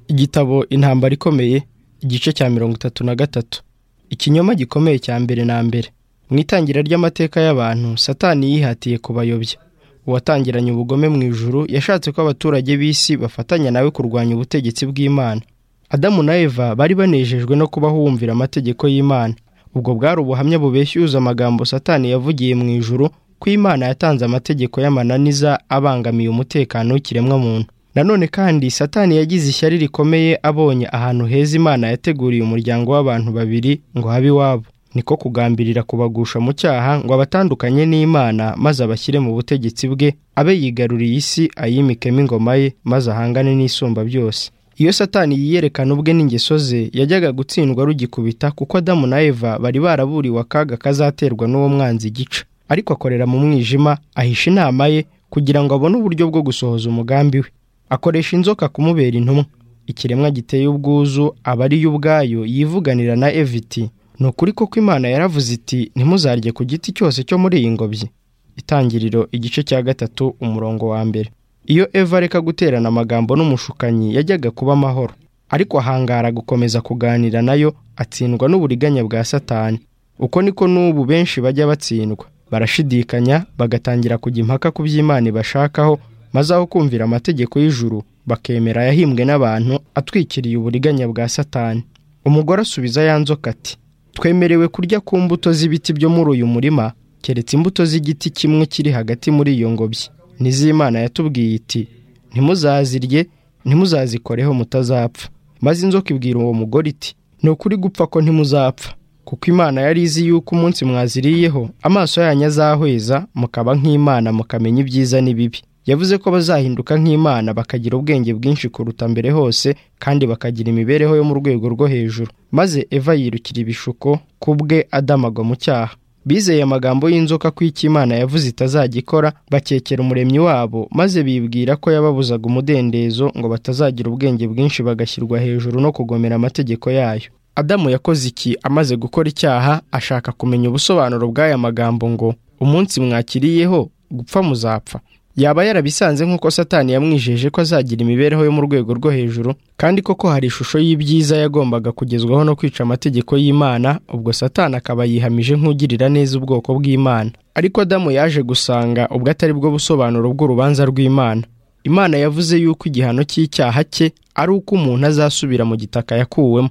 igitabo intambara ikomeye igice cya mirongo itatu na gatatu ikinyoma gikomeye cya mbere na mbere mu itangira ry'amateka y'abantu satani yihatiye kubayobya uwatangiranye ubugome mu ijuru yashatse ko abaturage b'isi bafatanya nawe kurwanya ubutegetsi bw'imana adamu na eva bari banejejwe no kuba bumvira amategeko y'imana ubwo bwari ubuhamya bubeshya amagambo satani yavugiye mu ijuru ko imana yatanze amategeko y'amananiza abangamiye umutekano w'ikiremwamuntu nanone kandi satani yagize ishyari rikomeye abonye ahantu heza imana yateguriye umuryango w'abantu babiri ngo habe iwabo niko kugambirira kubagusha mu cyaha ngo abatandukanye n'imana maze abashyire mu butegetsi bwe abe yigaruriye isi ayimikemo ingoma ye maze ahangane n'isumba byose iyo satani yiyerekana ubwe n'ingeso ze yajyaga gutsindwa rugikubita kuko adamu na eva bari baraburiwe akaga kazaterwa n'uwo mwanzi gica ariko akorera mu mwijima ahisha inama ye kugira ngo abone uburyo bwo gusohoza umugambi we akoresha inzoka kumubera intumwa ikiremwa giteye ubwuzu aba ariyo ubwayo yivuganira na eviti ni ukuri koko imana yaravuze iti ntimuzarye ku giti cyose cyo muri iyi ngobyi itangiriro igice cya gatatu umurongo wa mbere iyo eva areka guterana amagambo n'umushukanyi yajyaga kuba amahoro ariko ahangara gukomeza kuganira nayo atsindwa n'uburiganya bwa satani uko niko n'ubu benshi bajya batsindwa barashidikanya bagatangira kujya impaka ku by'imana ibashakaho maze aho kumvira amategeko y'ijuru bakemera ayahimbwe n'abantu atwikiriye uburiganya bwa satani umugore asubiza ya nzoka ati twemerewe kurya ku mbuto z'ibiti byo muri uyu murima keretse imbuto z'igiti kimwe kiri hagati muri iyo ngobyi n'iz'imana yatubwiye iti ntimuzazirye ntimuzazikoreho mutazapfa maze inzoka ibwira uwo mugore iti ni ukuri gupfa ko ntimuzapfa kuko imana yari izi yuko umunsi mwaziriyeho amaso yanyu azahweza mukaba nk'imana mukamenya ibyiza n'ibibi yavuze ko bazahinduka nk'imana bakagira ubwenge bwinshi kuruta mbere hose kandi bakagira imibereho yo mu rwego rwo hejuru maze eva yirukira ibishuko ku bwe adamagwa mu cyaha bizeye amagambo y'inzoka ko icyo imana yavuze itazajya ikora bakekera umuremyi wabo maze bibwira ko yababuzaga umudendezo ngo batazagira ubwenge bwinshi bagashyirwa hejuru no kugomera amategeko yayo adamu yakoze iki amaze gukora icyaha ashaka kumenya ubusobanuro bw'aya magambo ngo umunsi mwakiriyeho gupfa muzapfa yaba yarabisanze nk'uko satani yamwijeje ko azagira imibereho yo mu rwego rwo hejuru kandi koko hari ishusho y'ibyiza yagombaga kugezwaho no kwica amategeko y'imana ubwo satani akaba yihamije nk'ugirira neza ubwoko bw'imana ariko adamu yaje gusanga ubwo atari bwo busobanuro bw'urubanza rw'imana imana yavuze yuko igihano cy'icyaha cye ari uko umuntu azasubira mu gitaka yakuwemo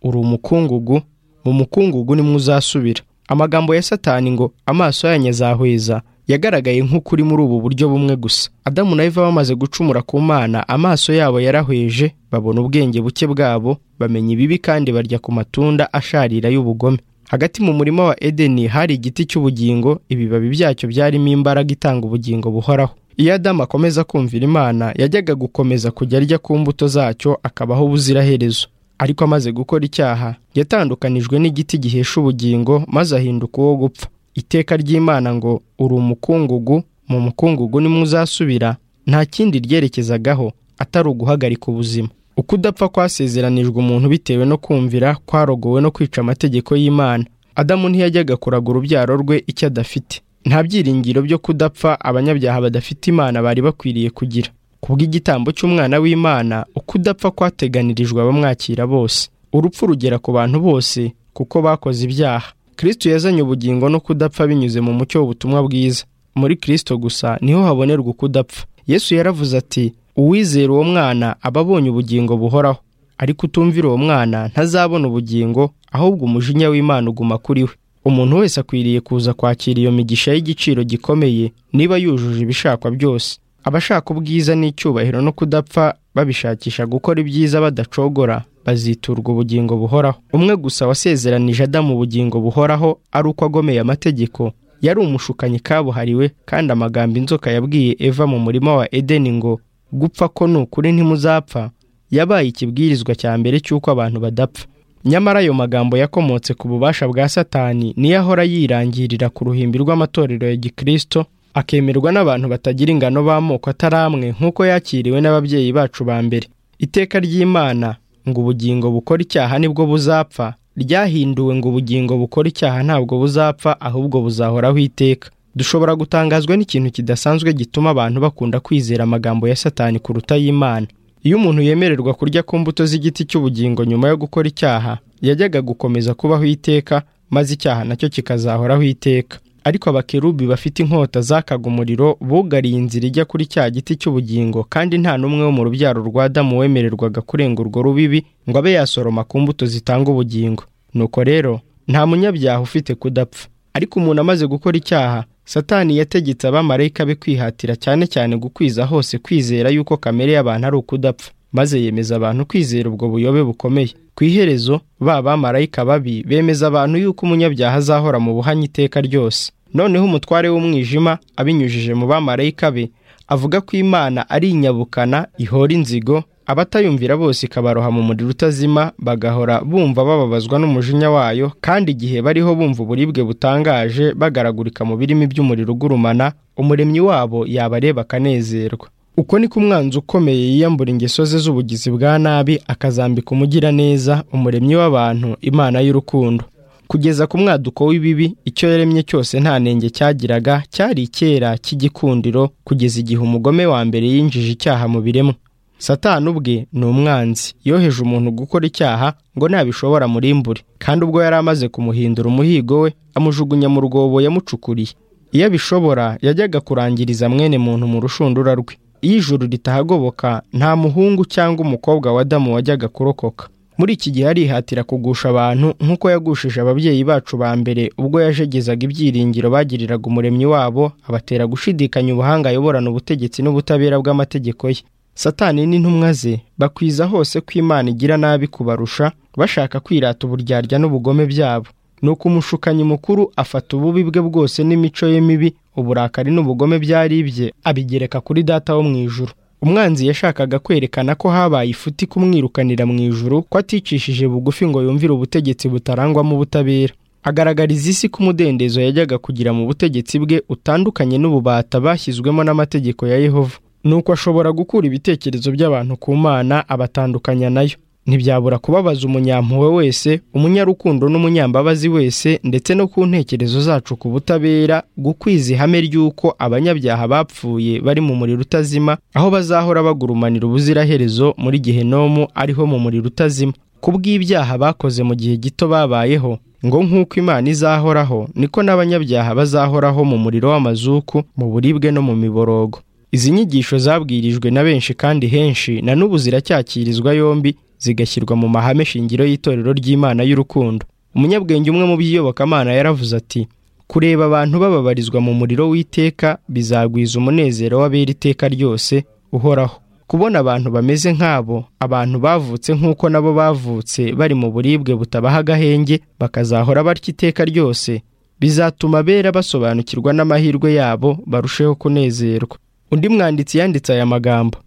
uri umukungugu mu mukungugu nimwe uzasubira amagambo ya satani ngo amaso yanyu azahweza yagaragaye nk'ukuri muri ubu buryo bumwe gusa adamu na eva bamaze gucumura ku mana amaso yabo yarahweje babona ubwenge buke bwabo bamenya ibibi kandi barya ku matunda asharira y'ubugome hagati mu murima wa edeni hari igiti cy'ubugingo ibibabi byacyo byarimo imbaraga itanga ubugingo buhoraho iyo adamu akomeza kumvira imana yajyaga gukomeza kujya arya ku mbuto zacyo akabaho ubuziraherezo ariko amaze gukora icyaha yatandukanijwe n'igiti gihesha ubugingo maze ahinduka uwo gupfa iteka ry'imana ngo uri umukungugu mu mukungugu nimwe uzasubira nta kindi ryerekezagaho atari uguhagarika ubuzima uko udapfa kwasezeranijwe umuntu bitewe no kumvira kwarogowe no kwica amategeko y'imana adamu ntiyajyaga kuraga urubyaro rwe icyo adafite nta byiringiro byo kudapfa abanyabyaha badafite imana bari bakwiriye kugira kubw'igitambo cy'umwana w'imana uko udapfa kwateganirijwe abamwakira bose urupfu rugera ku bantu bose kuko bakoze ibyaha kirisito yazanye ubugingo no kudapfa binyuze mu mucyo w'ubutumwa bwiza muri kirisito gusa niho habonerwa ukudapfa yesu yaravuze ati uwizera uwo mwana aba abonye ubugingo buhoraho ariko utumvira uwo mwana ntazabona ubugingo ahubwo umujinya w'imana uguma kuri we umuntu wese akwiriye kuza kwakira iyo migisha y'igiciro gikomeye niba yujuje ibishakwa byose abashaka ubwiza n'icyubahiro no kudapfa babishakisha gukora ibyiza badacogora baziturwa ubugingo buhoraho umwe gusa wasezeranije adamu ubugingo buhoraho ari uko agomeye amategeko yari umushukanyi kabuhariwe kandi amagambo inzoka yabwiye eva mu murima wa edeni ngo gupfa ko ni ukuri ntimuzapfa yabaye ikibwirizwa cya mbere cy'uko abantu badapfa nyamara ayo magambo yakomotse ku bubasha bwa satani niyo ahora yirangirira ku ruhimbi rw'amatorero ya gikirisito akemerwa n'abantu batagira ingano b'amoko atari amwe nk'uko yakiriwe n'ababyeyi bacu ba mbere iteka ry'imana ngo ubugingo bukora icyaha nibwo buzapfa ryahinduwe ngo ubugingo bukora icyaha ntabwo buzapfa ahubwo buzahoraho iteka dushobora gutangazwa n'ikintu kidasanzwe gituma abantu bakunda kwizera amagambo ya satani kuruta y'imana iyo umuntu yemererwa kurya ku mbuto z'igiti cy'ubugingo nyuma yo gukora icyaha yajyaga gukomeza kubaho iteka maze icyaha nacyo kikazahoraho iteka ariko abakerubi bafite inkota zakaga umuriro bugariye inzira ijya kuri cya giti cy'ubugingo kandi nta n'umwe wo mu rubyaro rwa Adamu wemererwaga kurenga urwo rubibi ngo abe yasoroma ku mbuto zitanga ubugingo nuko rero nta munyabyaha ufite kudapfa ariko umuntu amaze gukora icyaha satani yategetse abamarayika be kwihatira cyane cyane gukwiza hose kwizera yuko kamere y'abantu ari ukudapfa maze yemeza abantu kwizera ubwo buyobe bukomeye ku iherezo ba bamarayika babi bemeza abantu yuko umunyabyaha azahora mu buhanyi iteka ryose noneho umutware w'umwijima abinyujije mu bamarayika be avuga ko imana ari inyabukana ihora inzigo abatayumvira bose ikabaroha mu muriro utazima bagahora bumva bababazwa n'umujinya wayo kandi igihe bariho bumva uburibwe butangaje bagaragurika mu birimi by'umuriro ugurumana umuremyi wabo yabareba akanezerwa uko niko umwanzi ukomeye yiyambura ingeso ze z'ubugizi bwa nabi akazambika umugiraneza umuremyi w'abantu imana y'urukundo kugeza ku mwaduko w'ibibi icyo yaremye cyose nta nenge cyagiraga cyari icyera cy'igikundiro kugeza igihe umugome wa mbere yinjije icyaha mu biremwa satani ubwe ni umwanzi yoheje umuntu gukora icyaha ngo nabishobora murimbure kandi ubwo yari amaze kumuhindura umuhigo we amujugunya mu rwobo yamucukuriye iyo abishobora yajyaga kurangiriza mwene muntu mu rushundura rwe iyo ijuru ritahagoboka nta muhungu cyangwa umukobwa wa Adamu wajyaga kurokoka muri iki gihe arihatira kugusha abantu nk'uko yagushije ababyeyi bacu ba mbere ubwo yajegezaga ibyiringiro bagiriraga umuremyi wabo abatera gushidikanya ubuhanga ayoborana ubutegetsi n'ubutabera bw'amategeko ye satani n'intumwa ze bakwiza hose ko imana igira nabi kubarusha bashaka kwirata uburyarya n'ubugome byabo nuko umushukanyi mukuru afata ububi bwe bwose n'imico ye mibi uburakari n'ubugome byari ibye abigereka kuri data wo mu ijuru umwanzi yashakaga kwerekana ko habaye ifuti kumwirukanira mu ijuru ko aticishije bugufi ngo yumvire ubutegetsi butarangwamo ubutabera agaragariza isi ko umudendezo yajyaga kugira mu butegetsi bwe utandukanye n'ububata bashyizwemo n'amategeko ya yehova nuko ashobora gukura ibitekerezo by'abantu ku mana abatandukanya nayo ntibyabura kubabaza umunyampuwe wese umunyarukundo n'umunyambabazi wese ndetse no ku ntekerezo zacu ku butabera gukwiza ihame ry'uko abanyabyaha bapfuye bari mu muriro utazima aho bazahora bagurumanira ubuziraherezo muri gehenomu ariho mu muriro utazima ku bw'ibyaha bakoze mu gihe gito babayeho ngo nk'uko imana izahoraho niko n'abanyabyaha bazahoraho mu muriro w'amazuku mu buribwe no mu miborogo izi nyigisho zabwirijwe na benshi kandi henshi na n'ubu ziracyakirizwa yombi zigashyirwa mu mahame shingiro y'itorero ry'imana y'urukundo umunyabwenge umwe mu by'iyobokamana yaravuze ati kureba abantu bababarizwa mu muriro w'iteka bizagwiza umunezero w'abera iteka ryose uhoraho kubona abantu bameze nk'abo abantu bavutse nk'uko nabo bavutse bari mu buribwe butabaha agahenge bakazahora batya iteka ryose bizatuma abera basobanukirwa n'amahirwe yabo barusheho kunezerwa undi mwanditsi yanditse aya magambo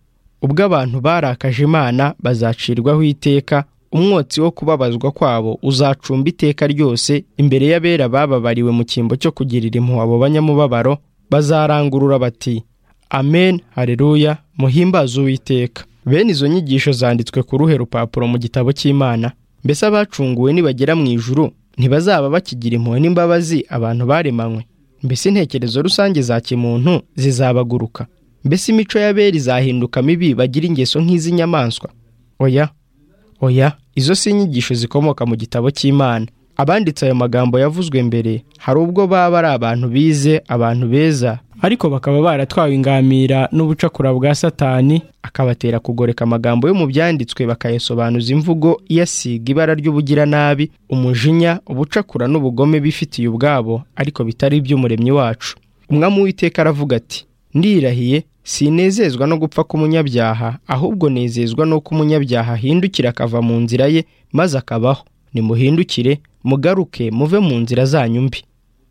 ubwo abantu barakaje imana bazacirwaho iteka umwotsi wo kubabazwa kwabo uzacumba iteka ryose imbere y'abera bababariwe mu cyimbo cyo kugirira impuhwe abo banyamubabaro bazarangurura bati amen hareruya muhimbaze uwiteka bene izo nyigisho zanditswe ku ruhe rupapuro mu gitabo cy'imana mbese abacunguwe nibagera mu ijuru ntibazaba bakigira impuhwe n'imbabazi abantu baremanywe mbese intekerezo rusange za kimuntu zizabaguruka mbese imico y'abera izahinduka mibi bagira ingeso nk'iz'inyamaswa oya oya izo si inyigisho zikomoka mu gitabo cy'imana abanditse ayo magambo yavuzwe mbere hari ubwo baba ari abantu bize abantu beza ariko bakaba baratwawe ingamira n'ubucakura bwa satani akabatera kugoreka amagambo yo mu byanditswe bakayasobanuza imvugo iyasiga ibara ry'ubugiranabi umujinya ubucakura n'ubugome bifitiye ubwabo ariko bitari iby'umuremyi wacu umwami w'iteka aravuga ati ndirahiye sinezezwa no gupfa k'umunyabyaha ahubwo nezezwa n'uko umunyabyaha ahindukira akava mu nzira ye maze akabaho nimuhindukire mugaruke muve mu nzira zanyu mbi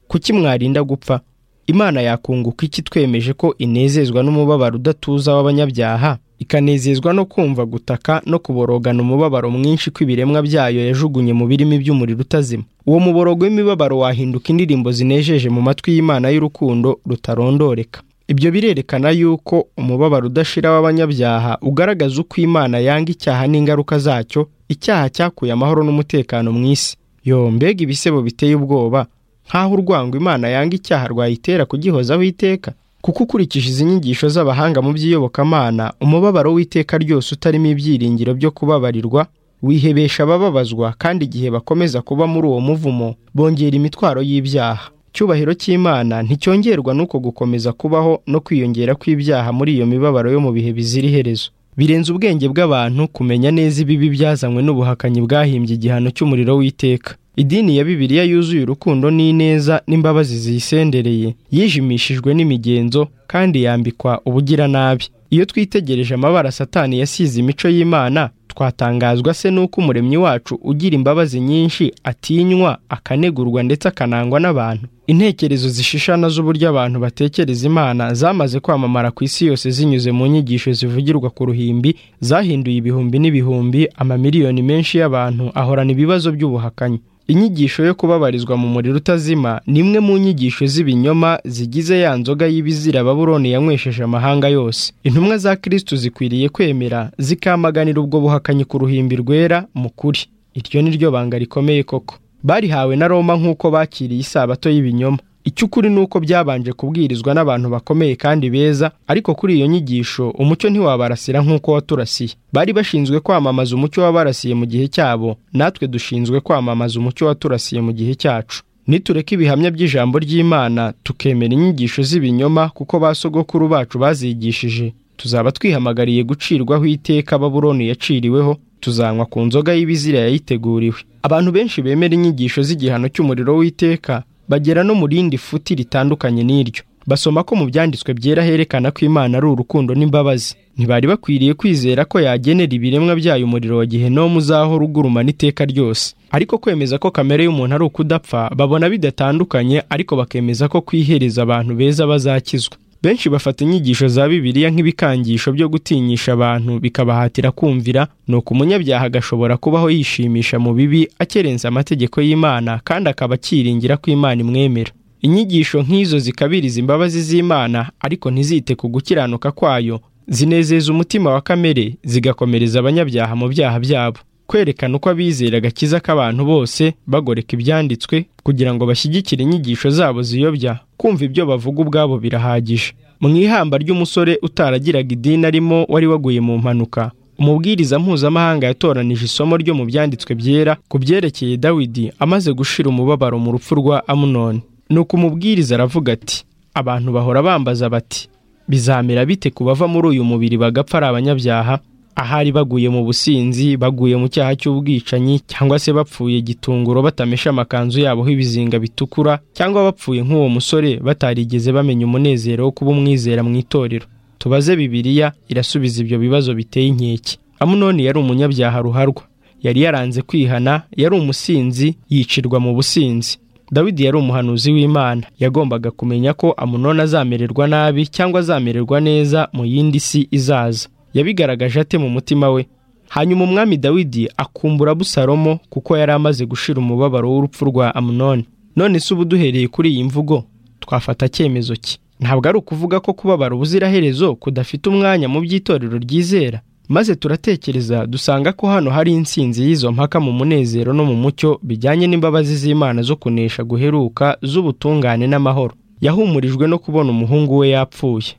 kuki mwarinda gupfa imana yakunguka iki twemeje ko inezezwa n'umubabaro udatuza w'abanyabyaha ikanezezwa no kumva gutaka no kuborogana umubabaro mwinshi kw'ibiremwa byayo yajugunye mu birimi by'umuriro utazima uwo muborogo w'imibabaro wahinduka indirimbo zinejeje mu matwi y'imana y'urukundo rutarondoreka ibyo birerekana yuko umubabaro udashira w'abanyabyaha ugaragaza uko imana yanga icyaha n'ingaruka zacyo icyaha cyakuye amahoro n'umutekano mu isi yo mbega ibisebo biteye ubwoba nk'aho urwango imana yanga icyaha rwayitera kugihozaho iteka kuko ukurikije izi nyigisho z'abahanga mu by'iyobokamana umubabaro w'iteka ryose utarimo ibyiringiro byo kubabarirwa wihebesha abababazwa kandi igihe bakomeza kuba muri uwo muvumo bongera imitwaro y'ibyaha icyubahiro cy'imana nticyongerwa n'uko gukomeza kubaho no kwiyongera kw'ibyaha muri iyo mibabaro yo mu bihe bizira iherezo birenze ubwenge bw'abantu kumenya neza ibibi byazanywe n'ubuhakanyi bwahimbye igihano cy'umuriro w'iteka idini ya bibiliya yuzuye urukundo n'ineza n'imbabazi ziyisendereye yijimishijwe n'imigenzo kandi yambikwa ubugiranabi iyo twitegereje amabara satani yasize imico y'imana twatangazwa se n'uko umuremyi wacu ugira imbabazi nyinshi atinywa akanegurwa ndetse akanangwa n'abantu intekerezo zishishana z'uburyo abantu batekereza imana zamaze kwamamara ku isi yose zinyuze mu nyigisho zivugirwa ku ruhimbi zahinduye ibihumbi n'ibihumbi amamiliyoni menshi y'abantu ahorana ibibazo by'ubuhakanyi inyigisho yo kubabarizwa mu muriro utazima ni imwe mu nyigisho z'ibinyoma zigize ya nzoga y'ibizira baburoni yanywesheje amahanga yose intumwa za kirisitu zikwiriye kwemera zikamaganira ubwo buhakanyi ku ruhimbi rwera mu kuri iryo ni ryo banga rikomeye koko barihawe na roma nk'uko bakiriye isabato y'ibinyoma icy'ukuri ni uko byabanje kubwirizwa n'abantu bakomeye kandi beza ariko kuri iyo nyigisho umucyo ntiwabarasira nk'uko waturasiye bari bashinzwe kwamamaza umucyo wabarasiye mu gihe cyabo natwe dushinzwe kwamamaza umucyo waturasiye mu gihe cyacu nitureka ibihamya by'ijambo ry'imana tukemera inyigisho z'ibinyoma kuko ba sogokuru bacu bazigishije tuzaba twihamagariye gucirwaho iteka baburoni yaciriweho tuzanywa ku nzoga y'ibizira yayiteguriwe abantu benshi bemera inyigisho z'igihano cy'umuriro w'iteka bagera no mu rindi futi ritandukanye n'iryo basoma ko mu byanditswe byera herekana ko imana ari urukundo n'imbabazi ntibari bakwiriye kwizera ko yagenera ibiremwa byayo umuriro wa gihenomu uzahora ugurumana iteka ryose ariko kwemeza ko kamere y'umuntu ari ukudapfa babona bidatandukanye ariko bakemeza ko kwihereza abantu beza bazakizwa benshi bafata inyigisho za bibiliya nk'ibikangisho byo gutinyisha abantu bikabahatira kumvira ni uko umunyabyaha agashobora kubaho yishimisha mu bibi akerenza amategeko y'imana kandi akaba akiringira ko imana imwemera inyigisho nk'izo zikabiriza imbabazi z'imana ariko ntizite ku gukiranuka kwayo zinezeza umutima wa kamere zigakomereza abanyabyaha mu byaha byabo kwerekana uko abizera agakiza k'abantu bose bagoreka ibyanditswe kugira ngo bashyigikire inyigisho zabo ziyobya kumva ibyo bavuga ubwabo birahagije mu ihamba ry'umusore utaragiraga idini arimo wari waguye mu mpanuka umubwiriza mpuzamahanga yatoranije isomo ryo mu byanditswe byera ku byerekeye dawidi amaze gushira umubabaro mu rupfu rwa amunoni ni uko umubwiriza aravuga ati abantu bahora bambaza bati bizamera bite ku bava muri uyu mubiri bagapfa ari abanyabyaha ahari baguye mu businzi baguye mu cyaha cy'ubwicanyi cyangwa se bapfuye gitunguro batamesha amakanzu yabo ibizinga bitukura cyangwa bapfuye nk'uwo musore batarigeze bamenya umunezero wo kuba umwizera mu itorero tubaze bibiliya irasubiza ibyo bibazo biteye inkeke amunoni yari umunyabyaha ruharwa yari yaranze kwihana yari umusinzi yicirwa mu businzi dawidi yari umuhanuzi w'imana yagombaga kumenya ko amunoni azamererwa nabi cyangwa azamererwa neza mu yindi si izaza yabigaragaje ate mu mutima we hanyuma umwami dawidi akumbura busalomo kuko yari amaze gushira umubabaro w'urupfu rwa amunoni none se ubu duhereye kuri iyi mvugo twafata icyemezo ki ntabwo ari ukuvuga ko kubabara ubuziraherezo kudafite umwanya mu by'itorero ryizera maze turatekereza dusanga ko hano hari insinzi y'izo mpaka mu munezero no mu mucyo bijyanye n'imbabazi z'imana zo kunesha guheruka z'ubutungane n'amahoro yahumurijwe no kubona umuhungu we yapfuye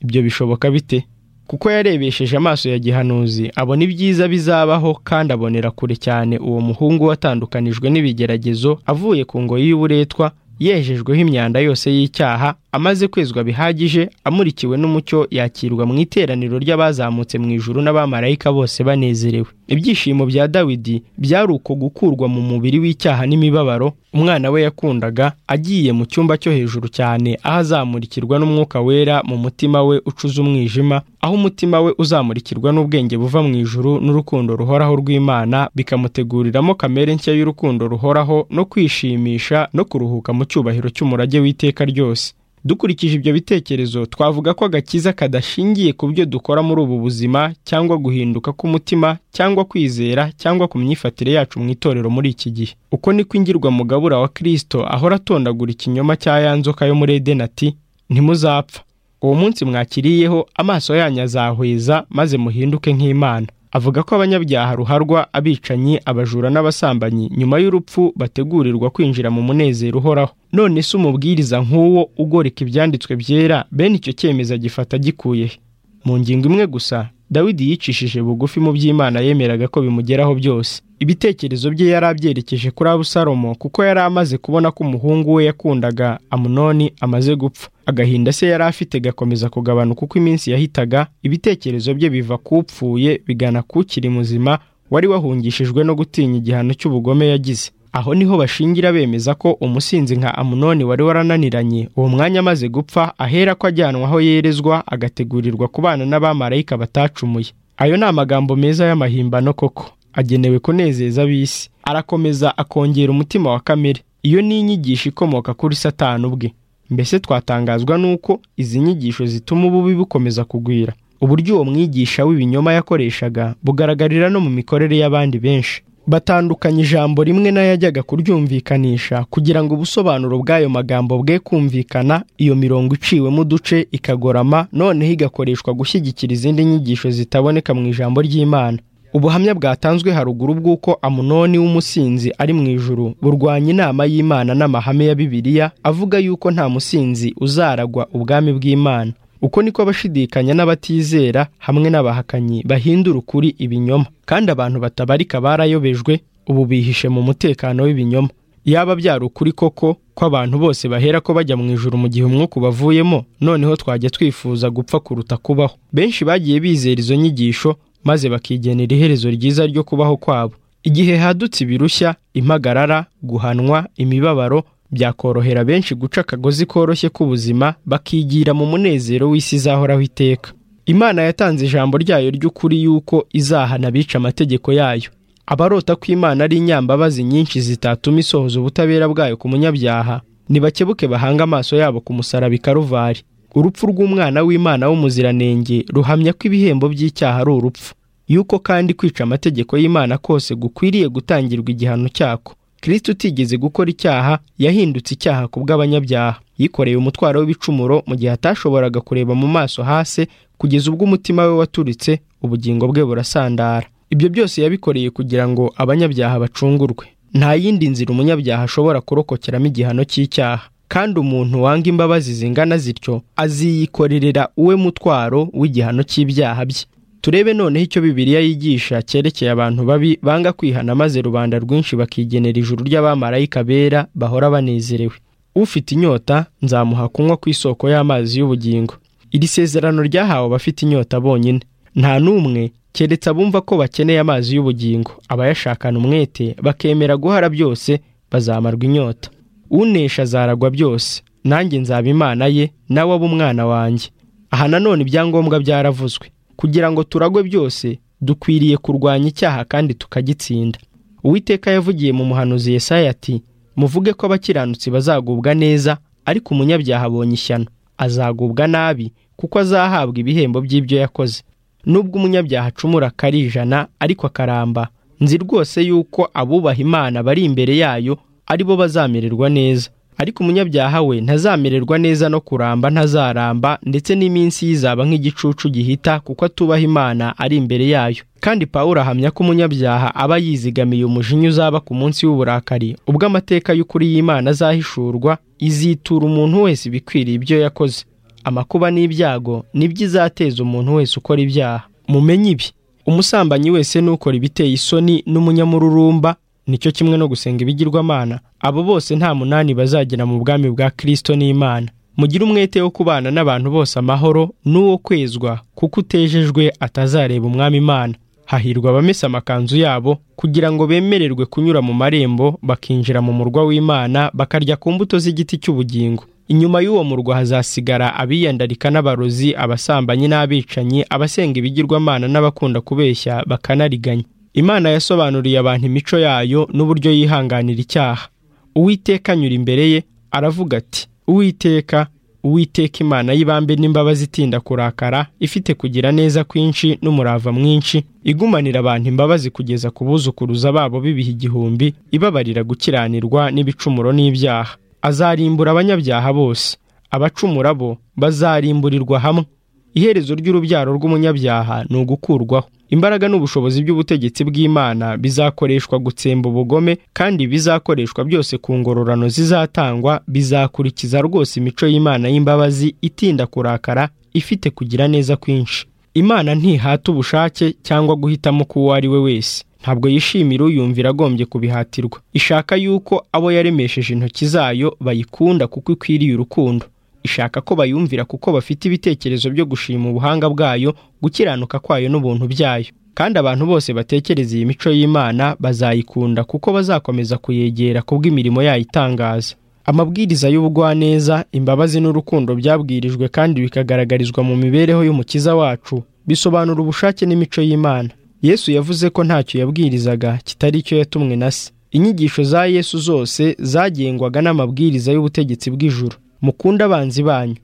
ibyo bishoboka bite kuko yarebesheje amaso ya gihanuzi abona ibyiza bizabaho kandi abonera kure cyane uwo muhungu watandukanijwe n'ibigeragezo avuye ku ngoyi y'uburetwa yejejweho imyanda yose y'icyaha amaze kwezwa bihagije amurikiwe n'umucyo yakirwa mu iteraniro ry'abazamutse mu ijuru n'abamarayika bose banezerewe ibyishimo bya dawidi byari uko gukurwa mu mubiri w'icyaha n'imibabaro umwana we yakundaga agiye mu cyumba cyo hejuru cyane aho azamurikirwa n'umwuka wera mu mutima we ucuza umwijima aho umutima we uzamurikirwa n'ubwenge buva mu ijuru n'urukundo ruhoraho rw'imana bikamuteguriramo kamere nshya y'urukundo ruhoraho no kwishimisha no kuruhuka mu cyubahiro cy'umurage w'iteka ryose dukurikije ibyo bitekerezo twavuga ko agakiza kadashingiye ku byo dukora muri ubu buzima cyangwa guhinduka k'umutima cyangwa kwizera cyangwa ku myifatire yacu mu itorero muri iki gihe uko niko ingirwa mugabura wa kirisito ahora atondagura ikinyoma cya ya nzoka yo muri edeni ati ntimuzapfa uwo munsi mwakiriyeho amaso yanyu azahweza maze muhinduke nk'imana avuga ko abanyabyaha ruharwa abicanyi abajura n'abasambanyi nyuma y'urupfu bategurirwa kwinjira mu munezero uhoraho none se umubwiriza nk'uwo ugoreka ibyanditswe byera bene icyo cyemezo agifata gikuye he mu ngingo imwe gusa dawidi yicishije bugufi mu by'imana yemeraga ko bimugeraho byose ibitekerezo bye yari abyerekeje kuri abusalomo kuko yari amaze kubona ko umuhungu we yakundaga amunoni amaze gupfa agahinda se yari afite gakomeza kugabanuka uko iminsi yahitaga ibitekerezo bye biva ku upfuye bigana ku ukiri muzima wari wahungishijwe no gutinya igihano cy'ubugome yagize aho niho bashingira bemeza ko umusinzi nka amunoni wari warananiranye uwo mwanya amaze gupfa ahera ko ajyanwa aho yerezwa agategurirwa kubana n'abamarayika batacumuye ayo ni amagambo meza y'amahimbano koko agenewe kunezeza ab'isi arakomeza akongera umutima wa kamere iyo ni inyigisho ikomoka kuri satani ubwe mbese twatangazwa n'uko izi nyigisho zituma ububi bukomeza kugwira uburyo uwo mwigisha w'ibinyoma yakoreshaga bugaragarira no mu mikorere y'abandi benshi batandukanya ijambo rimwe n'ayajyaga kuryumvikanisha kugira ngo ubusobanuro bw'ayo magambo bwe kumvikana iyo mirongo iciwemo uduce ikagorama noneho igakoreshwa gushyigikira izindi nyigisho zitaboneka mu ijambo ry'imana ubuhamya bwatanzwe haruguru bw'uko amunoni w'umusinzi ari mu ijuru burwanya inama y'imana n'amahame ya bibiliya avuga yuko nta musinzi uzaragwa ubwami bw'imana uko niko abashidikanya n'abatizera hamwe n'abahakanyi bahindura ukuri ibinyoma kandi abantu batabarika barayobejwe ubu bihishe mu mutekano w'ibinyoma yaba byari ukuri koko ko abantu bose bahera ko bajya mu ijoro mu gihe umwuka ubavuyemo noneho twajya twifuza gupfa kuruta kubaho benshi bagiye bizera izo nyigisho maze bakigenera iherezo ryiza ryo kubaho kwabo igihe hadutse ibirushya impagarara guhanwa imibabaro byakorohera benshi guca akagozi koroshye k'ubuzima bakigira mu munezero w'isi izahoraho iteka imana yatanze ijambo ryayo ry'ukuri yuko izahana abica amategeko yayo abarota ko imana ari inyambabazi nyinshi zitatuma isohoza ubutabera bwayo ku munyabyaha nibakebuke bahange amaso yabo ku musaraba ikaruvari urupfu rw'umwana w'imana w'umuziranenge ruhamya ko ibihembo by'icyaha ari urupfu yuko kandi kwica amategeko y'imana kose gukwiriye gutangirwa igihano cyako kirisiti utigeze gukora icyaha yahindutse icyaha ku bw'abanyabyaha yikoreye umutwaro w'ibicumuro mu gihe atashoboraga kureba mu maso hasi kugeza ubwo umutima we waturitse ubugingo bwe burasandara ibyo byose yabikoreye kugira ngo abanyabyaha bacungurwe nta yindi nzira umunyabyaha ashobora kurokokeramo igihano cy'icyaha kandi umuntu wanga imbabazi zingana zityo aziyikorerera uwe mutwaro w'igihano cy'ibyaha bye turebe noneho icyo bibiliya yigisha cyerekeye abantu babi banga kwihana maze rubanda rwinshi bakigenera ijuru ry'abamarayika bera bahora banezerewe ufite inyota nzamuha kunywa ku isoko y'amazi y'ubugingo iri sezerano ryahawe abafite inyota bonyine nta n'umwe keretse abumva ko bakeneye amazi y'ubugingo abayashakana umwete bakemera guhara byose bazamarwa inyota unesha azaragwa byose nanjye nzaba imana ye nawe aba umwana wanjye aha nanone ibyangombwa byaravuzwe kugira ngo turagwe byose dukwiriye kurwanya icyaha kandi tukagitsinda uwiteka yavugiye mu muhanuzi Yesaya ati muvuge ko abakiranutsi bazagubwa neza ariko umunyabyaha abonye ishyano azagubwa nabi kuko azahabwa ibihembo by'ibyo yakoze nubwo umunyabyaha acumura akari ijana ariko akaramba nzi rwose yuko abubaha imana bari imbere yayo ari bo bazamererwa neza ariko umunyabyaha we ntazamererwa neza no kuramba ntazaramba ndetse n'iminsi yizaba nk'igicucu gihita kuko atubaha imana ari imbere yayo kandi pawulo ahamya ko umunyabyaha aba yizigamiye umujinya uzaba ku munsi w'uburakari ubwo amateka y'ukuri y'imana azahishurwa izitura umuntu wese ibikwiriye ibyo yakoze amakuba n'ibyago nibyo izateza umuntu wese ukora ibyaha mumenye ibi umusambanyi wese n'ukora ibiteye isoni n'umunyamururumba nicyo kimwe no gusenga ibigirwamana abo bose nta munani bazagera mu bwami bwa kirisito n'imana mugire umwete wo kubana n'abantu bose amahoro n'uwo kwezwa kuko utejejwe atazareba umwami imana hahirwa abamesa amakanzu yabo kugira ngo bemererwe kunyura mu marembo bakinjira mu murwa w'imana bakarya ku mbuto z'igiti cy'ubugingo inyuma y'uwo murwa hazasigara abiyandarika n'abarozi abasambanyi n'abicanyi abasenga ibigirwamana n'abakunda kubeshya bakanariganya imana yasobanuriye abantu imico yayo n'uburyo yihanganira icyaha uwiteka anyura imbere ye aravuga ati uwiteka uwiteka imana y'ibambe n'imbabazi itinda kurakara ifite kugira neza kwinshi n'umurava mwinshi igumanira abantu imbabazi kugeza ku buzukuruza babo bibiha igihumbi ibabarira gukiranirwa n'ibicumuro n'ibyaha azarimbura abanyabyaha bose abacumura bo bazarimburirwa hamwe iherezo ry'urubyaro rw'umunyabyaha ni ugukurwaho imbaraga n'ubushobozi by'ubutegetsi bw'imana bizakoreshwa gutsemba ubugome kandi bizakoreshwa byose ku ngororano zizatangwa bizakurikiza rwose imico y'imana y'imbabazi itinda kurakara ifite kugira neza kwinshi imana ntihata ubushake cyangwa guhitamo k'uwo ari we wese ntabwo yishimira uyumvira agombye kubihatirwa ishaka yuko abo yaremesheje intoki zayo bayikunda kuko ikwiriye urukundo ishaka ko bayumvira kuko bafite ibitekerezo byo gushima ubuhanga bwayo gukiranuka kwayo n'ubuntu byayo kandi abantu bose batekereza iyi mico y'imana bazayikunda kuko bazakomeza kuyegera kubw'imirimo yayo itangaza amabwiriza y'ubugwaneza imbabazi n'urukundo byabwirijwe kandi bikagaragarizwa mu mibereho y'umukiza wacu bisobanura ubushake n'imico y'imana yesu yavuze ko ntacyo yabwirizaga kitari icyo yatumwe na se inyigisho za yesu zose zagengwaga n'amabwiriza y'ubutegetsi bw'ijuru mukunda abanzi banyu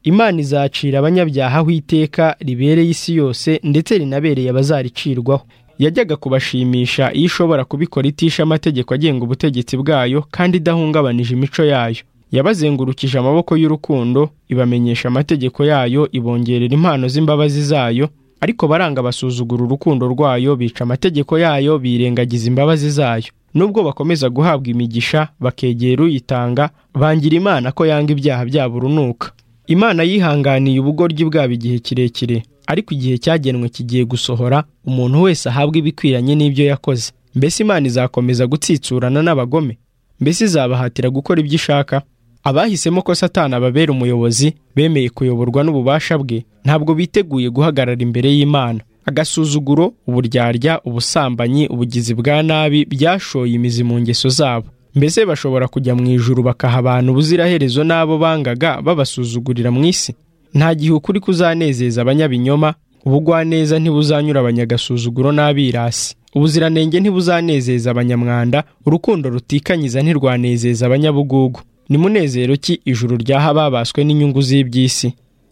imana izacira abanyabyaha aho iteka ribereye isi yose ndetse rinabereye abazaricirwaho yajyaga kubashimisha iyo ishobora kubikora itisha amategeko agenga ubutegetsi bwayo kandi idahungabanije imico yayo yabazengurukije amaboko y'urukundo ibamenyesha amategeko yayo ibongerera impano z'imbabazi zayo ariko baranga basuzugura urukundo rwayo bica amategeko yayo birengagiza imbabazi zayo nubwo bakomeza guhabwa imigisha bakegera uyitanga bangira imana ko yanga ibyaha byabo urunuka imana yihanganiye ubugoryi bwabo igihe kirekire ariko igihe cyagenwe kigiye gusohora umuntu wese ahabwa ibikwiranye n'ibyo yakoze mbese imana izakomeza gutsitsurana n'abagome mbese izabahatira gukora ibyo ishaka abahisemo ko satani ababera umuyobozi bemeye kuyoborwa n'ububasha bwe ntabwo biteguye guhagarara imbere y'imana agasuzuguro uburyarya ubusambanyi ubugizi bwa nabi byashoye imizi mu ngeso zabo mbese bashobora kujya mu ijuru bakaha abantu ubuziraherezo n'abo bangaga babasuzugurira mu isi nta gihe ukuri kuzanezeza abanyabinyoma ubugwaneza ntibuzanyura abanyagasuzuguro n'abirasi ubuziranenge ntibuzanezeza abanyamwanda urukundo rutikanyiza ntirwanezeza abanyabugugu ni munezero ki ijuru ryaha babaswe n'inyungu z'iby'isi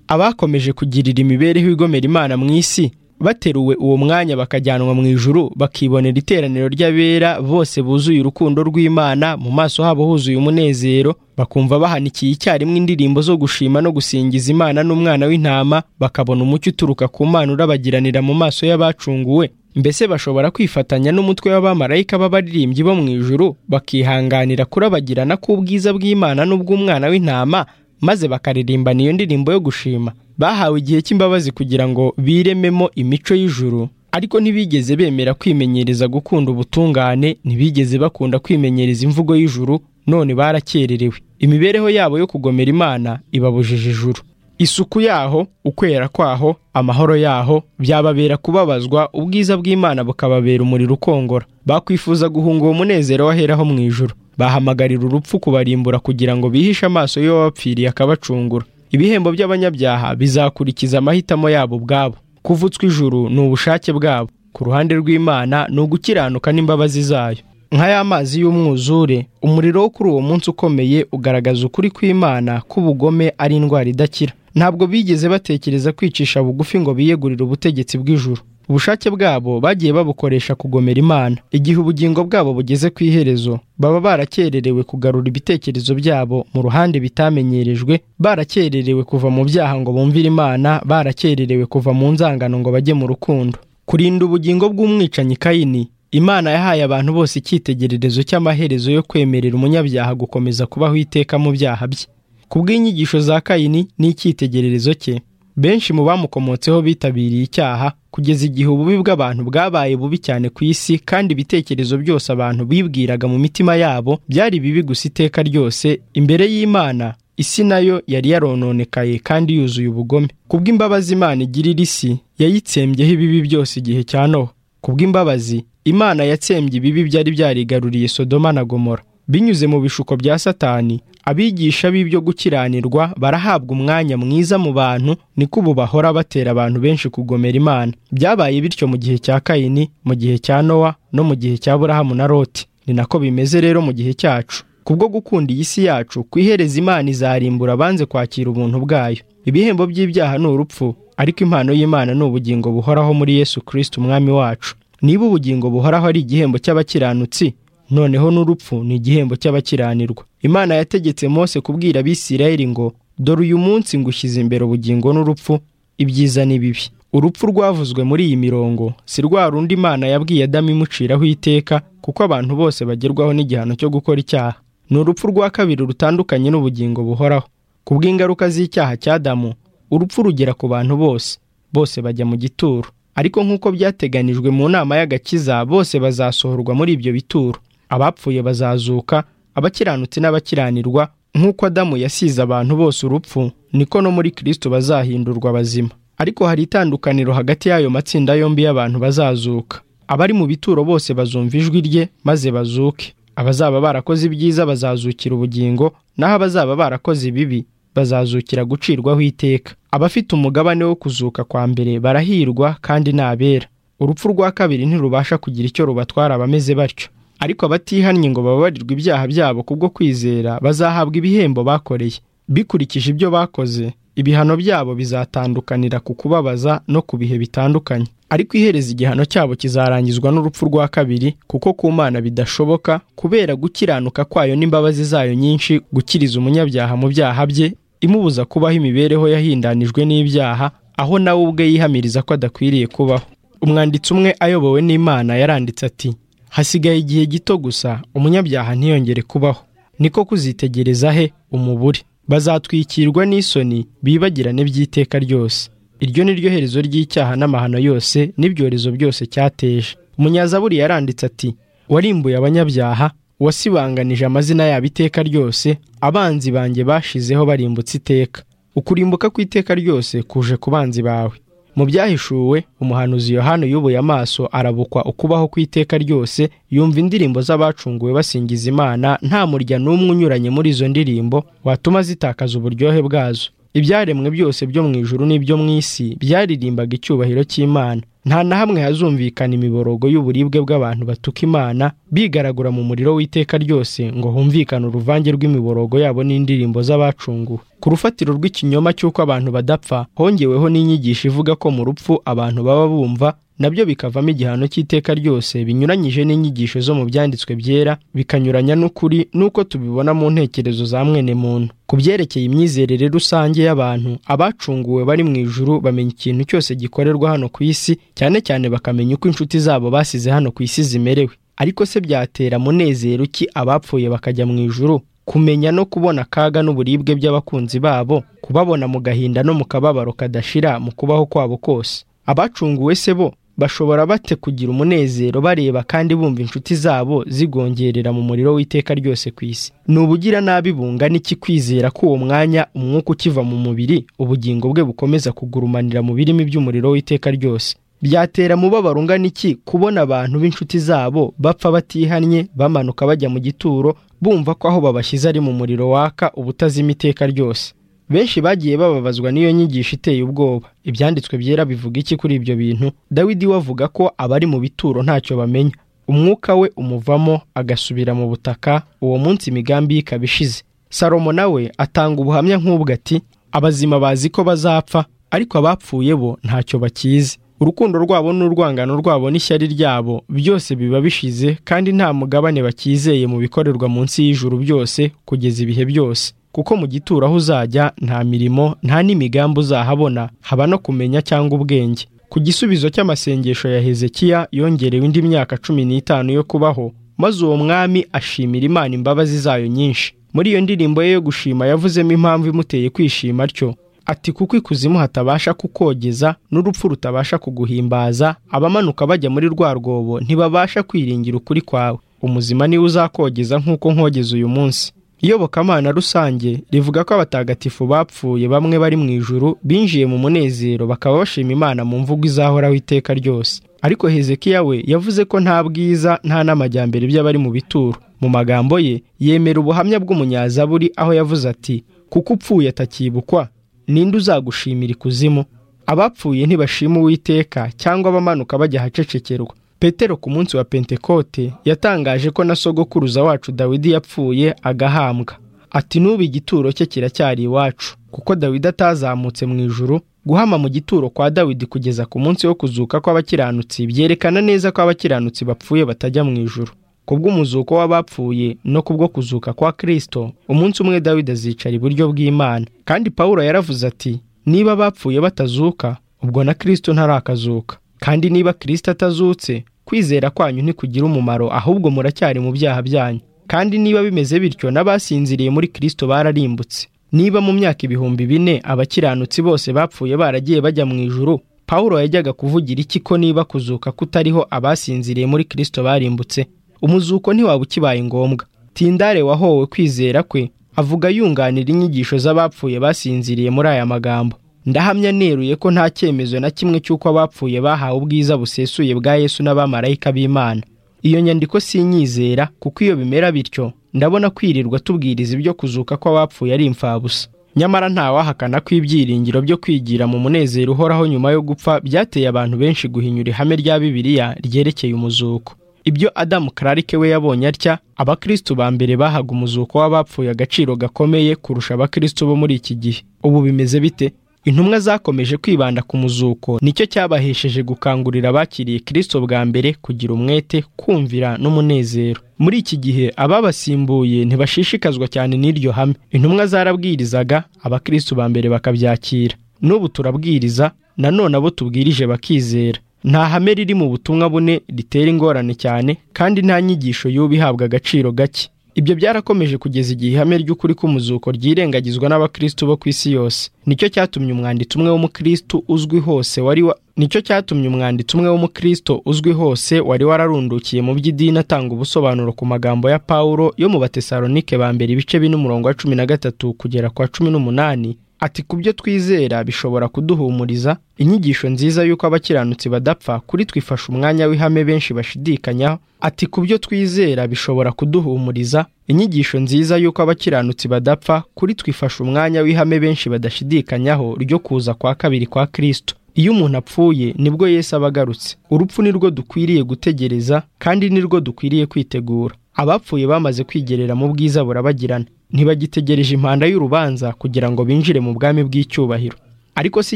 abakomeje kugirira imibereho igomera imana mu isi bateruwe uwo mwanya bakajyanwa mu ijuru bakibonera iteraniro ry'abera bose buzuye urukundo rw'imana mu maso habo huzuye umunezero bakumva bahanikiye icyarimwe indirimbo zo gushima no gusingiza imana n'umwana w'intama bakabona umucyo uturuka ku mana urabagiranira mu maso y'abacunguwe mbese bashobora kwifatanya n'umutwe w'abamarayika b'abaririmbyi bo mu ijuru bakihanganira kurabagirana k'ubwiza bw'imana n'ubw'umwana w'intama maze bakaririmbana iyo ndirimbo yo gushima bahawe igihe cy'imbabazi kugira ngo birememo imico y'ijuru ariko ntibigeze bemera kwimenyereza gukunda ubutungane ntibigeze bakunda kwimenyereza imvugo y'ijuru none barakererewe imibereho yabo yo kugomera imana ibabujije ijuru isuku yaho ukwera kwaho amahoro yaho byababera kubabazwa ubwiza bw'imana bukababera umuriro ukongora bakwifuza guhunga uwo munezero waheraho mu ijuru bahamagarira urupfu kubarimbura kugira ngo bihishe amaso y'uwo wapfiriye akabacungura ibihembo by'abanyabyaha bizakurikiza amahitamo yabo ubwabo kuvutswa ijuru ni ubushake bwabo ku ruhande rw'imana ni ugukiranuka n'imbabazi zayo nka ya mazi y'umwuzure umuriro wo kuri uwo munsi ukomeye ugaragaza ukuri kw'imana k'ubugome ari indwara idakira ntabwo bigeze batekereza kwicisha bugufi ngo biyegurire ubutegetsi bw'ijuru ubushake bwabo bagiye babukoresha kugomera imana igihe ubugingo bwabo bugeze ku iherezo baba barakererewe kugarura ibitekerezo byabo mu ruhande bitamenyerejwe barakererewe kuva mu byaha ngo bumvire imana barakererewe kuva mu nzangano ngo bajye mu rukundo kurinda ubugingo bw'umwicanyi kayini imana yahaye abantu bose icyitegererezo cy'amaherezo yo kwemerera umunyabyaha gukomeza kubaho iteka mu byaha bye kubw'inyigisho za kayini n'icyitegererezo cye benshi mu bamukomotseho bitabiriye icyaha kugeza igihe ububi bw'abantu bwabaye bubi cyane ku isi kandi ibitekerezo byose abantu bibwiraga mu mitima yabo byari bibi gusa iteka ryose imbere y'imana isi nayo yari yarononekaye kandi yuzuye ubugome kubw'imbabazi imana igirira isi yayitsembyeho ibibi byose igihe cya nowa kubw'imbabazi imana yatsembye ibibi byari byarigaruriye sodoma na gomora binyuze mu bishuko bya satani abigisha b'ibyo gukiranirwa barahabwa umwanya mwiza mu bantu niko ubu bahora batera abantu benshi kugomera imana byabaye bityo mu gihe cya kayini mu gihe cya nowa no mu gihe cya burahamu na loti ni nako bimeze rero mu gihe cyacu kubwo gukunda iyi si yacu kwihereza imana izarimbura banze kwakira ubuntu bwayo ibihembo by'ibyaha ni urupfu ariko impano y'imana ni ubugingo buhoraho muri yesu kirisiti umwami wacu niba ubugingo buhoraho ari igihembo cy'abakiranutsi noneho n'urupfu ni igihembo cy'abakiranirwa imana yategetse mose kubwira abisirayeli ngo dore uyu munsi ngushyize imbere ubugingo n'urupfu ibyiza n'ibibi urupfu rwavuzwe muri iyi mirongo si rwa rundi imana yabwiye adamu imuciraho iteka kuko abantu bose bagerwaho n'igihano cyo gukora icyaha ni urupfu rwa kabiri rutandukanye n'ubugingo buhoraho ku bw'ingaruka z'icyaha cya Adamu urupfu rugera ku bantu bose bose bajya mu gituro ariko nk'uko byateganijwe mu nama y'agakiza bose bazasohorwa muri ibyo bituro abapfuye bazazuka abakiranutsi n'abakiranirwa nk'uko adamu yasize abantu bose urupfu niko no muri kirisito bazahindurwa bazima ariko hari itandukaniro hagati y'ayo matsinda yombi y'abantu bazazuka abari mu bituro bose bazumva ijwi rye maze bazuke abazaba barakoze ibyiza bazazukira ubugingo naho abazaba barakoze ibibi bazazukira gucirwaho iteka abafite umugabane wo kuzuka kwa mbere barahirwa kandi ni abera urupfu rwa kabiri ntirubasha kugira icyo rubatwara abameze batyo ariko abatihannye ngo bababarirwe ibyaha byabo kubwo kwizera bazahabwa ibihembo bakoreye bikurikije ibyo bakoze ibihano byabo bizatandukanira ku kubabaza no ku bihe bitandukanye ariko ihereza igihano cyabo kizarangizwa n'urupfu rwa kabiri kuko ku mana bidashoboka kubera gukiranuka kwayo n'imbabazi zayo nyinshi gukiriza umunyabyaha mu byaha bye imubuza kubaho imibereho yahindanijwe n'ibyaha aho nawe ubwe yihamiriza ko adakwiriye kubaho umwanditsi umwe ayobowe n'imana yaranditse ati hasigaye igihe gito gusa umunyabyaha ntiyongere kubaho niko kuzitegereza he umubure bazatwikirwa n'isoni bibagirane by'iteka ryose iryo ni ryo herezo ry'icyaha n'amahano yose n'ibyorezo byose cyateje umunyazaburi yaranditse ati warimbuye abanyabyaha wasibanganije amazina yabo iteka ryose abanzi banjye bashizeho barimbutse iteka ukurimbuka kw'iteka ryose kuje ku banzi bawe mu byahishuwe umuhanuzi yohani yubuye amaso arabukwa ukubaho kw'iteka ryose yumva indirimbo z'abacunguwe basingiza imana nta murya n'umwe unyuranye muri izo ndirimbo watuma zitakaza uburyohe bwazo ibyaremwe byose byo mu ijuru n'ibyo mu isi byaririmbaga icyubahiro cy'imana nta na hamwe hazumvikana imiborogo y'uburibwe bw'abantu batuka imana bigaragura mu muriro w'iteka ryose ngo humvikane uruvange rw'imiborogo yabo n'indirimbo z'abacunguwe ku rufatiro rw'ikinyoma cy'uko abantu badapfa hongeweho n'inyigisho ivuga ko mu rupfu abantu baba bumva nabyo bikavamo igihano cy'iteka ryose binyuranyije n'inyigisho zo mu byanditswe byera bikanyuranya n'ukuri n'uko tubibona mu ntekerezo za mwene muntu ku byerekeye imyizerere rusange y'abantu abacunguwe bari mu ijuru bamenya ikintu cyose gikorerwa hano ku isi cyane cyane bakamenya uko inshuti zabo basize hano ku isi zimerewe ariko se byatera munezero ki abapfuye bakajya mu ijuru kumenya no kubona akaga n'uburibwe by'abakunzi babo kubabona mu gahinda no mu kababaro kadashira mu kubaho kwabo kose abacunguwe se bo bashobora bate kugira umunezero bareba kandi bumva inshuti zabo zigongerera mu muriro w'iteka ryose ku isi ni ubugira nabi bungana iki kwizera ko uwo mwanya umwuka ukiva mu mubiri ubugingo bwe bukomeza kugurumanira mu birimi by'umuriro w'iteka ryose byatera mubabaro ungana iki kubona abantu b'inshuti zabo bapfa batihannye bamanuka bajya mu gituro bumva ko aho babashyize ari mu muriro waka ubutazima iteka ryose benshi bagiye bababazwa n'iyo nyigisho iteye ubwoba ibyanditswe byera bivuga iki kuri ibyo bintu dawidi we avuga ko abari mu bituro ntacyo bamenya umwuka we umuvamo agasubira mu butaka uwo munsi imigambi ye ikaba ishize salomo nawe atanga ubuhamya nk'ubwo ati abazima bazi ko bazapfa ariko abapfuye bo ntacyo bakizi urukundo rwabo n'urwangano rwabo n'ishyari ryabo byose biba bishize kandi nta mugabane bakizeye mu bikorerwa munsi y'ijuru byose kugeza ibihe byose kuko mu gituro aho uzajya nta mirimo nta n'imigambi uzahabona haba no kumenya cyangwa ubwenge ku gisubizo cy'amasengesho ya hezekiya yongerewe indi myaka cumi n'itanu yo kubaho maze uwo mwami ashimira imana imbabazi zayo nyinshi muri iyo ndirimbo ye yo gushima yavuzemo impamvu imuteye kwishima atyo ati kuko ikuzimu hatabasha kukogeza n'urupfu rutabasha kuguhimbaza abamanuka bajya muri rwa rwobo ntibabasha kwiringira ukuri kwawe umuzima niwe uzakogeza nk'uko nkogeza uyu munsi iyobokamana rusange rivuga ko abatagatifu bapfuye bamwe bari mu ijuru binjiye mu munezero bakaba bashima imana mu mvugo izahoraho iteka ryose ariko hezekiya we yavuze ko nta bwiza nta n'amajyambere by'abari mu bituro mu magambo ye yemera ubuhamya bw'umunyazaburi aho yavuze ati kuko upfuye atakibukwa ninde uzagushimira ikuzimu abapfuye ntibashima uwiteka cyangwa abamanuka bajya ahacecekerwa petero ku munsi wa pentekote yatangaje ko na sogokuruza wacu dawidi yapfuye agahambwa ati n'ubu igituro cye kiracyari iwacu kuko dawidi atazamutse mu ijuru guhama mu gituro kwa dawidi kugeza ku munsi wo kuzuka kw'abakiranutsi byerekana neza ko abakiranutsi bapfuye batajya mu ijuru ku bw'umuzuko w'abapfuye no kubwo kuzuka kwa kirisito umunsi umwe dawidi azicara iburyo bw'imana kandi pawulo yaravuze ati niba abapfuye batazuka ubwo na kirisito ntarakazuka kandi niba kirisito atazutse kwizera kwanyu ntikugira umumaro ahubwo muracyari mu byaha byanyu kandi niba bimeze bityo n'abasinziriye muri kirisito bararimbutse niba mu myaka ibihumbi bine abakiranutsi bose bapfuye baragiye bajya mu ijuru Pawulo yajyaga kuvugira iki ko niba kuzuka kutariho abasinziriye muri kirisito barimbutse umuzuko ntiwaba ukibaye ngombwa tindare wahowe kwizera kwe avuga yunganira inyigisho z'abapfuye basinziriye muri aya magambo ndahamya neruye ko nta cyemezo na kimwe cy'uko abapfuye bahawe ubwiza busesuye bwa yesu n'abamarayika b'imana iyo nyandiko sinyizera kuko iyo bimera bityo ndabona kwirirwa tubwiriza ibyo kuzuka kw'abapfuye ari imfabusa nyamara ntawahakana ko ibyiringiro byo kwigira mu munezero uhoraho nyuma yo gupfa byateye abantu benshi guhinyura ihame rya bibiliya ryerekeye umuzuko ibyo adamu kararike we yabonye atya abakirisitu ba mbere bahaga umuzuko w'abapfuye agaciro gakomeye kurusha abakirisitu bo muri iki gihe ubu bimeze bite intumwa zakomeje kwibanda ku muzuko nicyo cyabahesheje gukangurira abakiriye kirisito bwa mbere kugira umwete kumvira n'umunezero muri iki gihe ababasimbuye ntibashishikazwa cyane n'iryo hame intumwa zarabwirizaga abakirisitu ba mbere bakabyakira n'ubu turabwiriza nanone abo tubwirije bakizera nta hame riri mu butumwa bune ritera ingorane cyane kandi nta nyigisho y'ubu ihabwa agaciro gake ibyo byarakomeje kugeza igihe ihame ry'ukuri k'umuzuko ryirengagizwa n'abakirisitu bo ku isi yose nicyo cyatumye umwanditsi umwe w'umukirisitu uzwi hose wari wa... nicyo cyatumye umwanditsi umwe w'umukirisitu uzwi hose wari wararundukiye mu by'idini atanga ubusobanuro ku magambo ya Pawulo yo mu batesalonike ba mbere ibice bine umurongo wa cumi na gatatu kugera kwa cumi n'umunani ati ku byo twizera bishobora kuduhumuriza inyigisho nziza y'uko abakiranutsi badapfa kuri twifasha umwanya w'ihame benshi bashidikanyaho ati ku byo twizera bishobora kuduhumuriza inyigisho nziza y'uko abakiranutsi badapfa kuri twifasha umwanya w'ihame benshi badashidikanyaho ryo kuza kwa kabiri kwa kirisito iyo umuntu apfuye nibwo Yesu aba agarutse urupfu nirwo dukwiriye gutegereza kandi nirwo dukwiriye kwitegura abapfuye bamaze kwigerera mu bwiza burabagirana ntibagitegereje impanda y'urubanza kugira ngo binjire mu bwami bw'icyubahiro ariko si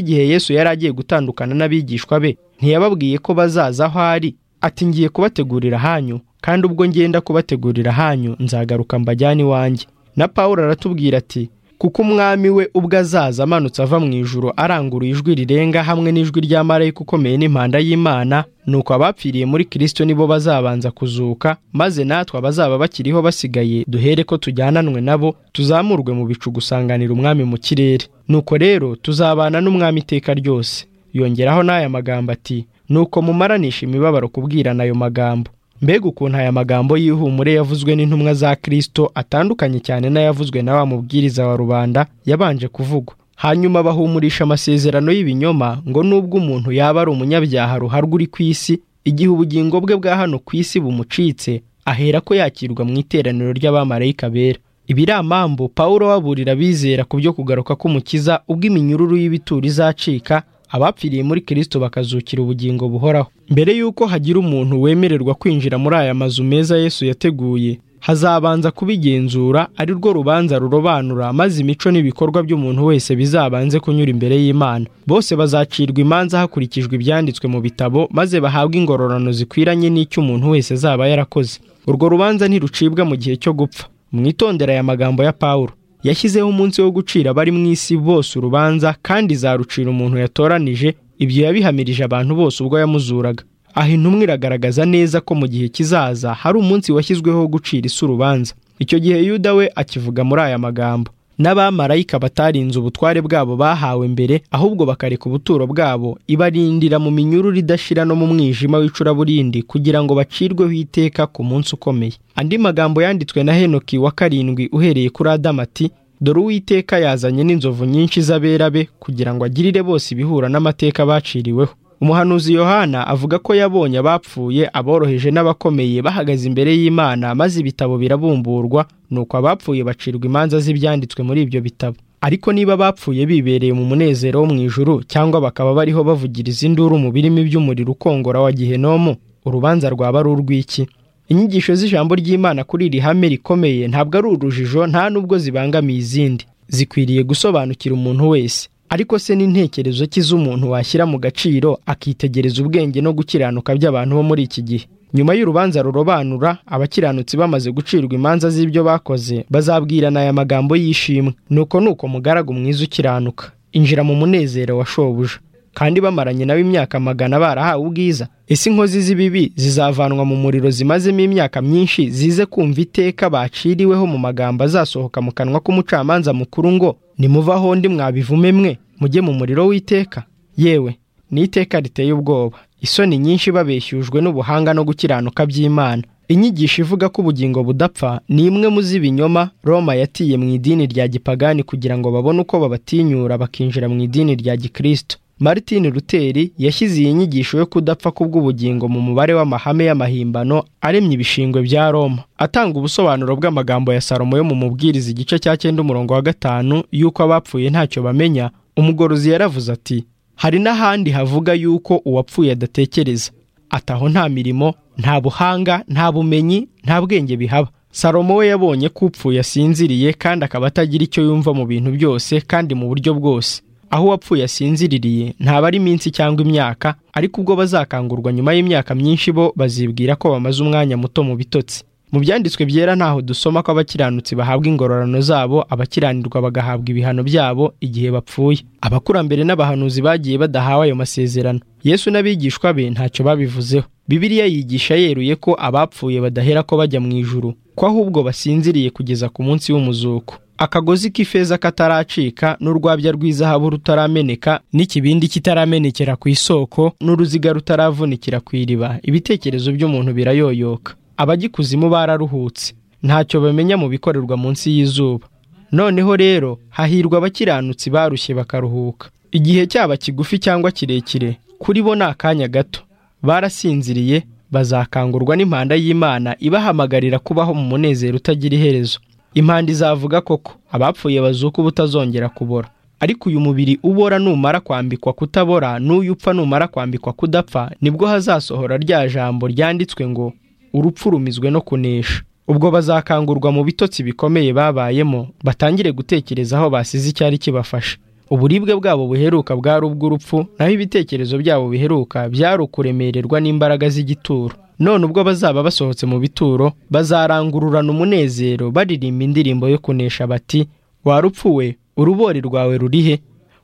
igihe yesu yari agiye gutandukana n'abigishwa be ntiyababwiye ko bazaza aho ari ati ngiye kubategurira hanyu kandi ubwo ngenda kubategurira hanyu nzagaruka mbajyane iwanjye na paul aratubwira ati kuko umwami we ubwo azaza amanutse ava mu ijoro aranguruye ijwi rirenga hamwe n'ijwi rya marayika ukomeye n'impanda y'imana nuko abapfiriye muri kirisito nibo bazabanza kuzuka maze natwe abazaba bakiriho basigaye duhere ko tujyananwe nabo tuzamurwe mu bicu gusanganira umwami mu kirere nuko rero tuzabana n'umwami iteka ryose yongeraho n'aya magambo ati nuko mumaranisha imibabaro kubwirana ayo magambo mbega ukuntu aya magambo y'ihumure yavuzwe n'intumwa za kirisito atandukanye cyane n'ayavuzwe na wa mubwiriza wa rubanda yabanje kuvugwa hanyuma bahumurisha amasezerano y'ibinyoma ngo n'ubwo umuntu yaba ari umunyabyaha ruharwa uri ku isi igihe ubugingo bwe bwa hano ku isi bumucitse ahera ko yakirwa mu iteraniro ry'abamarayika bera ibiri amambu paul waburira abizera ku byo kugaruka k'umukiza ubwo iminyururu y'ibituro izacika abapfiriye muri kirisito bakazukira ubugingo buhoraho mbere y'uko hagira umuntu wemererwa kwinjira muri aya mazu meza yesu yateguye hazabanza kubigenzura ari rwo rubanza rurobanura maze imico n'ibikorwa by'umuntu wese bizabanze kunyura imbere y'imana bose bazacirwa imanza hakurikijwe ibyanditswe mu bitabo maze bahabwe ingororano zikwiranye n'icyo umuntu wese azaba yarakoze urwo rubanza ntirucibwa mu gihe cyo gupfa mwitondera aya magambo ya pawulo yashyizeho umunsi wo gucira abari mu isi bose urubanza kandi izarucira umuntu yatoranije ibyo yabihamirije abantu bose ubwo yamuzuraga aha intumwa iragaragaza neza ko mu gihe kizaza hari umunsi washyizweho wo gucira isi urubanza icyo gihe yuda we akivuga muri aya magambo n'abamarayika batarinze ubutware bwabo bahawe mbere ahubwo bakareka ubuturo bwabo ibarindira mu minyururu idashira no mu mwijima w'icuraburindi kugira ngo bacirweho iteka ku munsi ukomeye andi magambo yanditswe na henoki wa karindwi uhereye kuri adamu ati dore uwiteka yazanye n'inzovu nyinshi z'abera be kugira ngo agirire bose ibihura n'amateka baciriweho umuhanuzi yohana avuga ko yabonye abapfuye aboroheje n'abakomeye bahagaze imbere y'imana maze ibitabo birabumburwa nuko abapfuye bacirwa imanza z'ibyanditswe muri ibyo bitabo ariko niba abapfuye bibereye mu munezero wo mu ijuru cyangwa bakaba bariho bavugiriza induru mu birimi by'umuriro ukongora wa gihenomu urubanza rwaba ari urw'iki inyigisho z'ijambo ry'imana kuri iri hame rikomeye ntabwo ari urujijo nta n'ubwo zibangamiye izindi zikwiriye gusobanukira umuntu wese ariko se n'intekerezo ki z'umuntu washyira mu gaciro akitegereza ubwenge no gukiranuka by'abantu bo muri iki gihe nyuma y'urubanza rurobanura abakiranutsi bamaze gucirwa imanza z'ibyo bakoze bazabwirana aya magambo y'ishimwe nuko ni uko mugaragu mwiza ukiranuka injira mu munezero wa shobuja kandi bamaranye nawe imyaka magana barahawe ubwiza ese inkozi z'ibibi zizavanwa mu muriro zimazemo imyaka myinshi zize kumva iteka baciriweho mu magambo azasohoka mu kanwa k'umucamanza mukuru ngo nimuvaho ndi mwabivume mwe mujye mu muriro w'iteka yewe ni iteka riteye ubwoba isoni nyinshi babeshyujwe n'ubuhanga no gukiranuka by'imana inyigisho ivuga ko ubugingo budapfa ni imwe mu z'ibinyoma roma yatiye mu idini rya gipagani kugira ngo babone uko babatinyura bakinjira mu idini rya gikristo martin Luther yashyize iyi nyigisho yo kudapfa kubw'ubugingo mu mubare w'amahame y'amahimbano aremye ibishingwe bya Roma atanga ubusobanuro bw'amagambo ya Salomo yo mu mubwiriza igice cya cyenda umurongo wa gatanu y'uko abapfuye ntacyo bamenya umugorozi yaravuze ati hari n'ahandi havuga y'uko uwapfuye adatekereza ati aho nta mirimo nta buhanga nta bumenyi nta bwenge bihaba salomo we yabonye ko upfuye asinziriye kandi akaba atagira icyo yumva mu bintu byose kandi mu buryo bwose aho uwapfuye asinziririye ntaba ari iminsi cyangwa imyaka ariko ubwo bazakangurwa nyuma y'imyaka myinshi bo bazibwira ko bamaze umwanya muto mu bitotsi mu byanditswe byera ntaho dusoma ko abakiranutsi bahabwa ingororano zabo abakiranirwa bagahabwa ibihano byabo igihe bapfuye abakurambere n'abahanuzi bagiye badahawe ayo masezerano yesu n'abigishwa be ntacyo babivuzeho bibiliya yigisha yeruye ko abapfuye badahera ko bajya mu ijuru ko ahubwo basinziriye kugeza ku munsi w'umuzuko akagozi k'ifeza kataracika n'urwabya rw'izahabu rutarameneka n'ikibindi kitaramenekera ku isoko n'uruziga rutaravunikira ku iriba ibitekerezo by'umuntu birayoyoka abagikuzimu bararuhutse ntacyo bamenya mu bikorerwa munsi y'izuba noneho rero hahirwa abakiranutsi barushye bakaruhuka igihe cyaba kigufi cyangwa kirekire kuri bo ni akanya gato barasinziriye bazakangurwa n'impanda y'imana ibahamagarira kubaho mu munezero utagira iherezo impanda izavuga koko abapfuye bazuka ubutazongera kubora ariko uyu mubiri ubora numara kwambikwa kutabora n'uyu upfa numara kwambikwa kudapfa nibwo hazasohora rya jambo ryanditswe ngo urupfu rumizwe no kunesha ubwo bazakangurwa mu bitotsi bikomeye babayemo batangire gutekereza aho basize icyari kibafasha uburibwe bwabo buheruka bwari ubw'urupfu naho ibitekerezo byabo biheruka byari ukuremererwa n'imbaraga z'igituro none ubwo bazaba basohotse mu bituro bazarangururana umunezero baririmba indirimbo yo kunesha bati warupfuwe urubori rwawe rurihe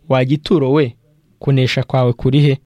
wagituro we kunesha kwawe kurihe